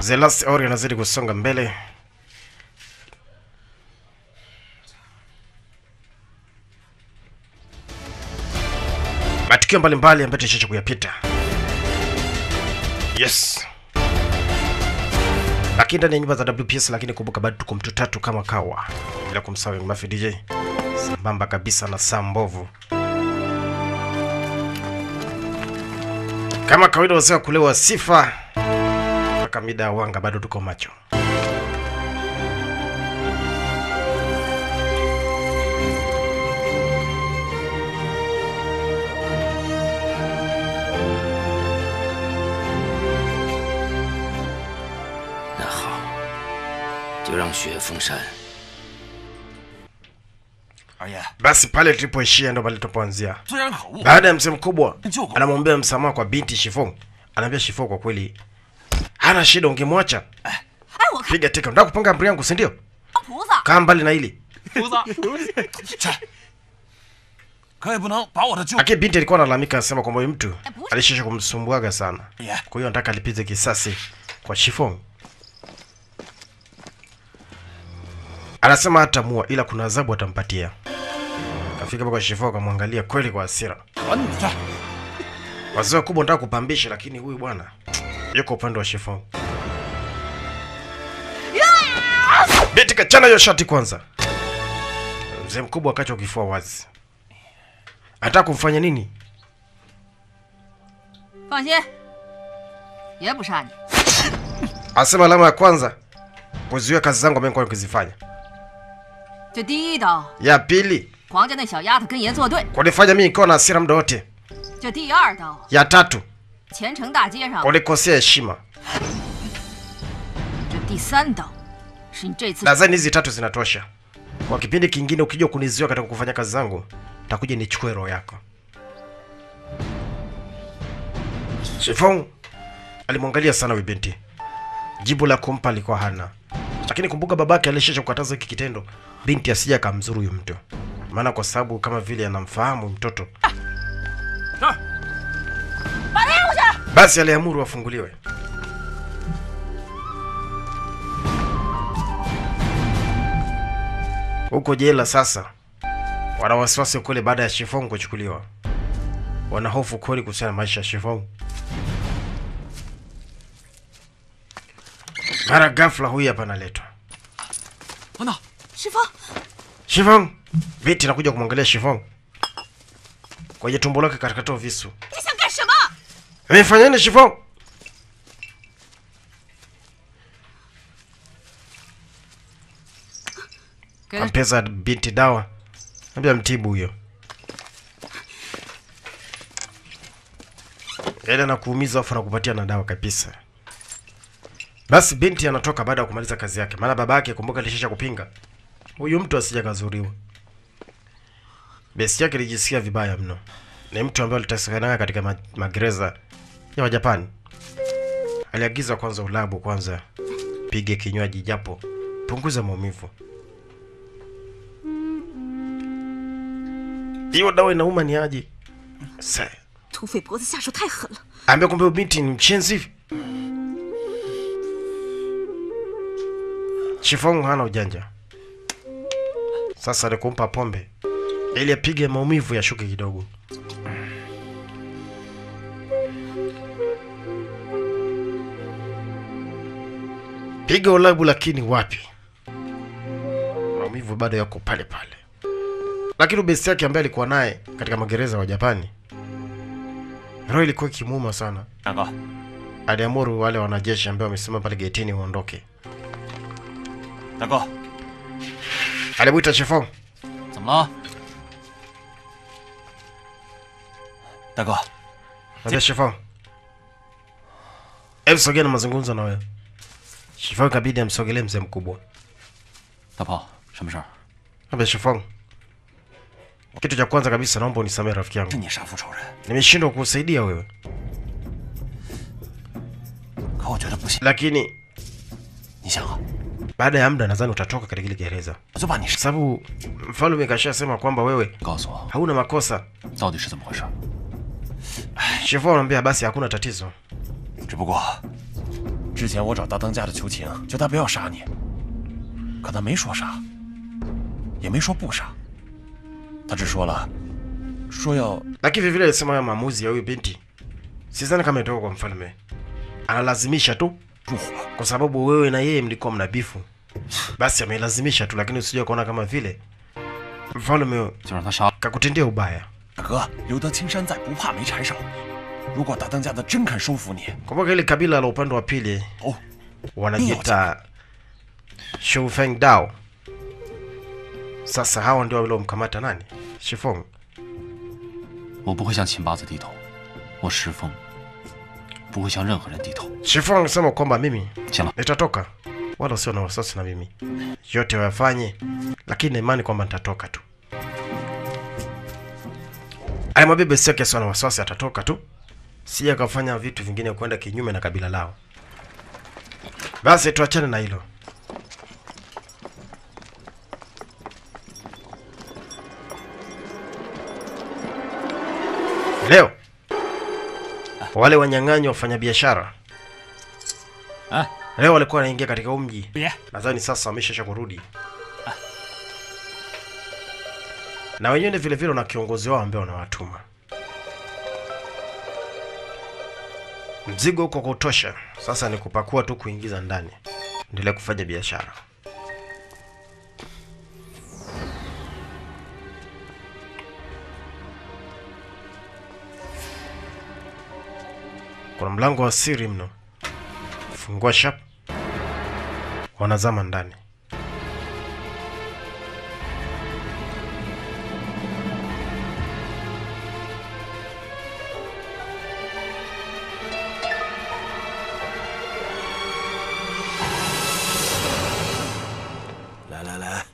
The Last Warrior anazidi kusonga mbele. Matukio mbalimbali ambayo tulishacha kuyapita. Yes. Lakini ndani ya nyumba za WPS, lakini kumbuka bado tuko mtu tatu kama kawa, bila kumsahau Young Mafia DJ sambamba kabisa na saa mbovu kama kawaida, wazee wa kulewa sifa mpaka mida ya wanga, bado tuko macho. 那好，就让雪峰山二爷， Basi pale tulipoishia ndo pale tulipoanzia. 虽然可恶， Baada ya mzee mkubwa Njoo. anamwombea msamaha kwa binti Shifong, anaambia Shifong kwa kweli hana shida, ungemwacha 哎，我看 piga teka. Unataka kupanga amri yangu, si ndio? 菩萨， Kaa mbali na hili. 胡子，这可也不能把我的舅 Lakini binti alikuwa analalamika, anasema kwamba huyu mtu Eh, push. alishisha kumsumbuaga sana, Yeah. kwa hiyo anataka alipize kisasi kwa Shifong. Anasema hatamua ila kuna adhabu atampatia. Kafika hapa kwa Shifong akamwangalia kweli kwa hasira. 狠你这， Wazee wakubwa wanataka kupambisha, lakini huyu bwana yuko upande wa Shifong. Binti kachana hiyo shati kwanza. Mzee mkubwa akacha kifua wazi. Anataka kumfanya nini? 放心，爷不杀你。 Asema alama ya kwanza kuzuia kazi zangu ambayo nilikuwa nikizifanya. 这第一刀， Ya pili 黄家那小丫头跟爷作对； kunifanya mimi nikiwa na hasira muda wote. 这第二刀， Ya tatu 前城大街上； kunikosea heshima. 这第三刀，是你这次 Nadhani hizi tatu zinatosha. Kwa kipindi kingine ukija kunizuia katika kufanya kazi zangu, takuja nichukue roho yako. Shifong alimwangalia sana huyu binti, jibu la kumpa alikuwa hana, lakini kumbuka babake alishacha kukataza hiki kitendo, binti asija akamzuru huyu mtu, maana kwa sababu kama vile anamfahamu mtoto, 这 basi aliamuru afunguliwe. Huko jela sasa wana wasiwasi kweli baada ya Shifong kuchukuliwa, wana hofu kweli kuhusiana na maisha ya Shifong. Mara ghafla huyu hapa analetwa 等等， 师傅， Shifong. Binti anakuja kumwangalia Shifong kwenye tumbo lake katikatoa visu. 你想干什么？ Amefanya nini Shifong? 给他 Ampeza binti dawa, ambia mtibu huyo. Yaani anakuumiza afu anakupatia na dawa kabisa. Basi binti anatoka baada ya kumaliza kazi yake, maana baba yake kumbuka alishisha kupinga huyu mtu asija kazuriwa. Besi yake ilijisikia vibaya mno. Ni mtu ambaye alitakikana katika ma magereza ya Wajapani. Aliagiza kwanza ulabu kwanza, pige kinywaji japo punguza maumivu. Hiyo dawa inauma ni aje? Sasa 土匪脖子下手太狠了， ambia kumbe huyu binti ni mchenzi hivi. Shifong hana ujanja. Sasa ni kumpa pombe ili apige maumivu yashuke kidogo. Piga ulabu, lakini wapi, maumivu bado yako pale pale. Lakini besti yake ambaye alikuwa naye katika magereza wa Japani, roho ilikuwa ikimuuma sana. 大哥， aliamuru wale wanajeshi ambao wamesimama pale getini waondoke. 大哥， Alimwita Shifong. 怎么了？大哥， Ambia Shifong, hebu sogea na mazungumzo na wewe. Shifong kabidi amsogelee mzee mkubwa. 大炮，什么事儿？ Ambia Shifong, kitu cha kwanza kabisa naomba unisamehe rafiki 是 yangu, 你杀父仇人， nimeshindwa kukusaidia wewe, 可我觉得不行。 lakini 你想啊， baada ya muda nadhani utatoka katika ile gereza, 我就把你 kwa 杀。 sababu mfalme kashasema kwamba wewe 告诉我， hauna makosa. 到底是怎么回事？ Shifong anambia basi hakuna tatizo, 只不过之前我找大当家的求情，叫他不要杀你，可他没说杀，也没说不杀，他只说了，说要 lakini vile vile alisema hayo maamuzi ya huyu binti sidhani kama itoka kwa mfalme analazimisha tu 入伙。 kwa sababu wewe na yeye mlikuwa mna bifu basi amelazimisha tu lakini usije kuona kama vile mfalme 就让他杀了。 kakutendea ubaya 大哥，留得青山在，不怕没柴烧。如果大当家的真肯收服你， kumbuka ile kabila la upande wa pili 哦， wanajiita Shufeng Dao. Sasa hawa ndio waliomkamata nani? Shifeng. 我不会向秦八子低头，我石峰不会向任何人低头。 Shifeng alisema kwamba mimi 行了， nitatoka, wala usio na wasiwasi na mimi, yote wayafanye, lakini na imani kwamba nitatoka tu. Alimwambia besi yake asiwe na wasiwasi, atatoka tu, sija akafanya vitu vingine kwenda kinyume na kabila lao. Basi tuachane na hilo. Leo wale wanyang'anyi wafanyabiashara Ah. leo walikuwa wanaingia katika huu mji. 别 Nadhani sasa wameshaisha kurudi, na wenyewe vile vile wana kiongozi wao ambaye wanawatuma. Mzigo huko kwa kutosha, sasa ni kupakua tu, kuingiza ndani, endelea kufanya biashara. Kuna mlango wa siri mno, fungua shap, wanazama ndani. 来来来，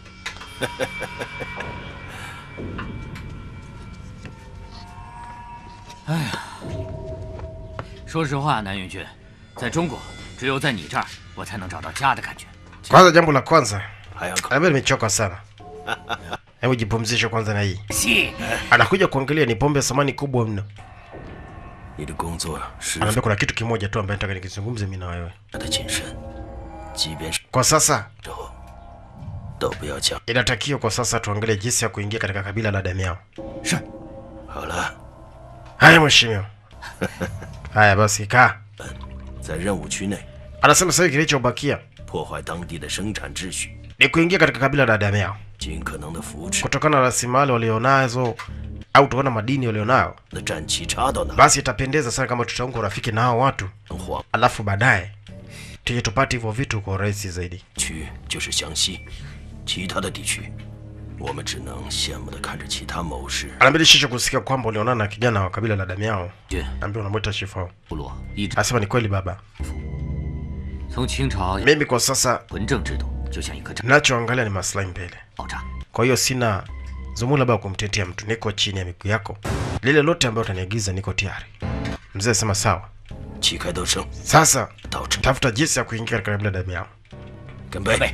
说实话，南云君，在中国，只有在你这儿，我才能找到家的感觉。 Kwanza, jambo la kwanza, 还要考 labda nimechoka sana. Hebu jipumzishe kwanza na hii. 戏， Anakuja kuangalia ni pombe ya samani kubwa mno. 你的工作十 Anaambia 分 kuna kitu kimoja tu ambaye nataka nikizungumze mimi na wewe. 的谨慎，即便是 Kwa sasa 之后都不要讲。 inatakiwa kwa sasa tuangalie jinsi ya kuingia katika kabila la Damiao. 好了， Haya mheshimiwa. Haya basi kaa. 在任务区内 Anasema sasa hivi kilichobakia 破坏当地的生产秩序， ni kuingia katika kabila la Damiao 尽可能的扶持 kutokana na rasilimali walionazo au kutokana na madini walionayo, 那战旗插到哪 basi itapendeza sana kama tutaunga urafiki na hao watu, 能晃 alafu baadaye tuje tupate hivyo vitu kwa urahisi zaidi. 区就是湘西，其他的地区，我们只能羡慕的看着其他谋士 Anaambia shisho kusikia kwamba ulionana na kijana wa kabila la Damiao 君 ambaye unamwita Shifao. 部落一直 Anasema ni kweli baba, 从清朝 mimi kwa sasa 纯正制度，就像一颗炸 nachoangalia ni maslahi mbele. 爆炸。 Kwa hiyo sina zumuni labda kumtetea mtu, niko chini ya miguu yako. Lile lote ambayo utaniagiza niko tayari. Mzee sema sawa. 旗开得胜， Sasa 到这 tafuta jinsi ya kuingia katika kabila la Damiao. 干杯！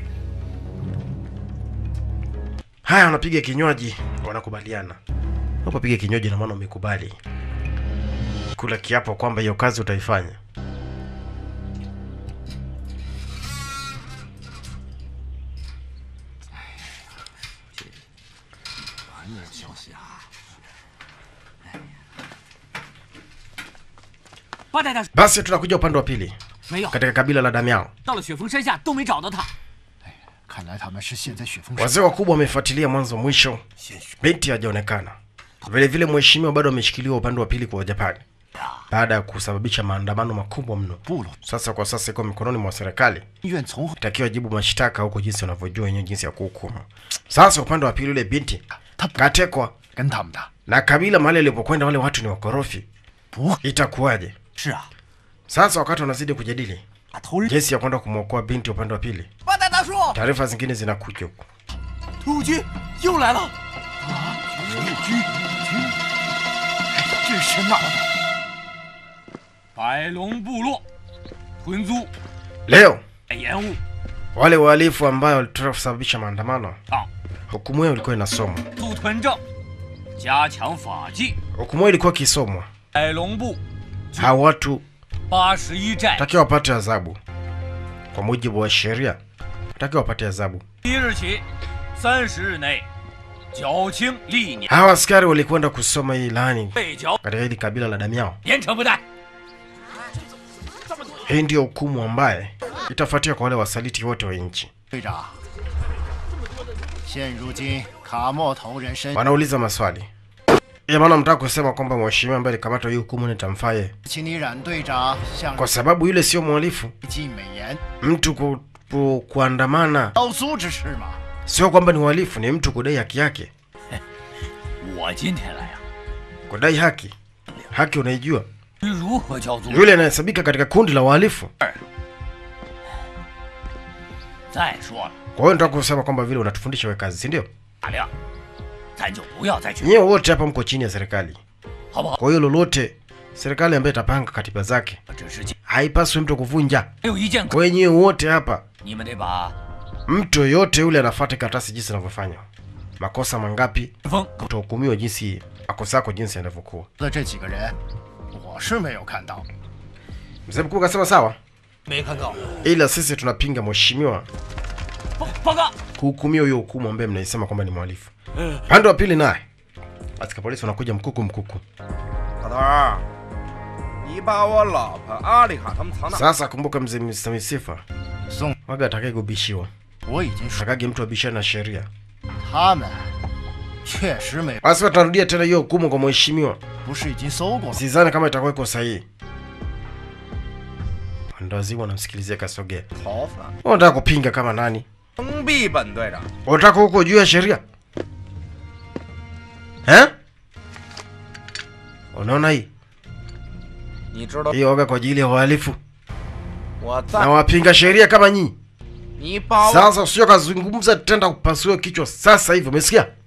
Haya, wanapiga kinywaji, wanakubaliana. Unapopiga kinywaji, na maana umekubali kula kiapo kwamba hiyo kazi utaifanya. Basi tunakuja upande wa pili 没有， katika kabila la Damiao. 到了雪峰山下都没找到他。 看来他们是陷在雪峰上。 Wazee wakubwa wamefuatilia mwanzo mwisho, 鲜血 binti hajaonekana. Vile vile mheshimiwa bado ameshikiliwa upande wa pili kwa Japani baada ya kusababisha maandamano makubwa mno. 部落 Sasa kwa sasa iko mikononi mwa serikali, 医院从后 takiwa jibu mashtaka huko jinsi wanavyojua wenyewe jinsi ya kuhukumu. Sasa upande wa pili, yule binti katekwa 跟他们的 na kabila mahali alipokwenda, wale watu ni wakorofi, 不 itakuwaje? 是啊， Sasa wakati wanazidi kujadili 把头人 jinsi ya kwenda kumwokoa binti upande wa pili, 八代大叔， taarifa zingine zinakuja huko. 突军又来了。啊，军军，这是哪儿？ 白龙部落屯租 Leo 延误 wale wahalifu ambao walitaka kusababisha maandamano, 啊， hukumu yao ilikuwa inasomwa. 驻屯正，加强法纪。 Hukumu yao ilikuwa ikisomwa, 白龙部 hawa watu 八十一寨 takiwa wapate adhabu kwa mujibu wa sheria, takiwa wapate adhabu. 即日起三十日内缴清历年 Hawa askari walikwenda kusoma hii ilani 被缴， katika hili kabila la Damiao. 严惩不贷。 Hii ndiyo hukumu ambaye itafuatia kwa wale wasaliti wote wa nchi. 队长，现如今卡莫头人身 Wanauliza maswali ya maana, mtaka kusema kwamba mheshimiwa ambaye alikamata hii hukumu nitamfaa yeye, 请你冉队长向 kwa sababu yule sio mhalifu. 尽美言， Mtu ku, ku, kuandamana 刀苏之事嘛。 sio kwamba ni uhalifu, ni mtu kudai haki yake. 我今天来呀、 Kudai haki, haki unaijua, 如何叫做？ yule anahesabika katika kundi la wahalifu. 再说了， Kwa hiyo nataka kusema kwamba vile unatufundisha we kazi, si ndio? 大亮，咱就不要再去， Nyewe wote hapa mko chini ya serikali, 好不好？ kwa hiyo lolote serikali ambayo itapanga katiba zake 只是今 haipaswi mtu kuvunja. 没有一件可， Kwa hiyo nyewe wote hapa, 你们得把 mtu yoyote yule anafuata karatasi jinsi inavyofanywa, makosa mangapi 风 utahukumiwa jinsi makosa yako jinsi yanavyokuwa. 的这几个人，我是没有看到。 Mzee mkuu akasema sawa, 没看到。 ila sisi tunapinga mheshimiwa 报报告。 kuhukumiwa hiyo hukumu ambaye mnaisema kwamba ni mhalifu. Pande wa pili naye askari polisi wanakuja mkuku mkuku. 老头儿，你把我老婆阿丽卡他们藏哪？ Sasa kumbuka mzee Mr. Misifa 宋， waga atakaye kubishiwa 我已经说 atakage mtu abishana na sheria. 他们确实没， Basi tunarudia tena hiyo hukumu kwa mheshimiwa, 不是已经搜过了？ sidhani kama itakuwa iko sahihi. Ndo wazimu wanamsikilizia kasogea. 逃犯 Unataka kupinga kama nani? 封闭本队长。 Unataka huko juu ya sheria eh? Unaona hii 你知道 hii waga kwa ajili ya wahalifu 我 na 在， wapinga sheria kama nyinyi. 你把我 Sasa usio kazungumza tenda kupasua kichwa sasa hivi, umesikia?